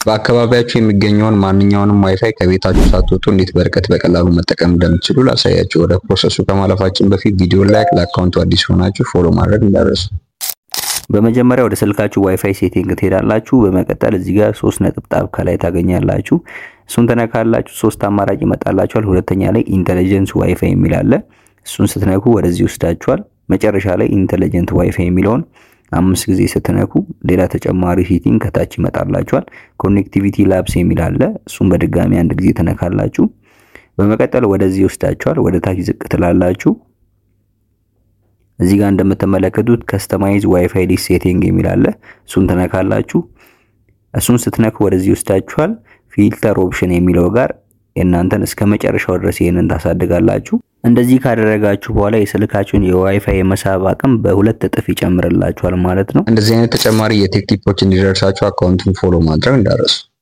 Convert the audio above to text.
በአካባቢያችሁ የሚገኘውን ማንኛውንም ዋይፋይ ከቤታችሁ ሳትወጡ እንዴት በርቀት በቀላሉ መጠቀም እንደምትችሉ ላሳያችሁ። ወደ ፕሮሰሱ ከማለፋችን በፊት ቪዲዮ ላይክ፣ ለአካውንቱ አዲስ ሆናችሁ ፎሎ ማድረግ እንዳትረሱ። በመጀመሪያ ወደ ስልካችሁ ዋይፋይ ሴቲንግ ትሄዳላችሁ። በመቀጠል እዚህ ጋር ሶስት ነጥብጣብ ከላይ ታገኛላችሁ። እሱን ተነካላችሁ። ሶስት አማራጭ ይመጣላችኋል። ሁለተኛ ላይ ኢንተለጀንስ ዋይፋይ የሚል አለ። እሱን ስትነኩ ወደዚህ ይወስዳችኋል። መጨረሻ ላይ ኢንተለጀንት ዋይፋይ የሚለውን አምስት ጊዜ ስትነኩ ሌላ ተጨማሪ ሴቲንግ ከታች ይመጣላችኋል። ኮኔክቲቪቲ ላብስ የሚል አለ። እሱን በድጋሚ አንድ ጊዜ ተነካላችሁ። በመቀጠል ወደዚህ ይወስዳችኋል። ወደ ታች ዝቅ ትላላችሁ። እዚህ ጋር እንደምትመለከቱት ከስተማይዝ ዋይፋይ ዲሽ ሴቲንግ የሚል አለ። እሱን ተነካላችሁ። እሱን ስትነኩ ወደዚህ ይወስዳችኋል። ፊልተር ኦፕሽን የሚለው ጋር የእናንተን እስከ መጨረሻው ድረስ ይህንን ታሳድጋላችሁ። እንደዚህ ካደረጋችሁ በኋላ የስልካችሁን የዋይፋይ የመሳብ አቅም በሁለት እጥፍ ይጨምርላችኋል ማለት ነው። እንደዚህ አይነት ተጨማሪ የቴክ ቲፖች እንዲደርሳችሁ አካውንቱን ፎሎ ማድረግ እንዳትረሱ።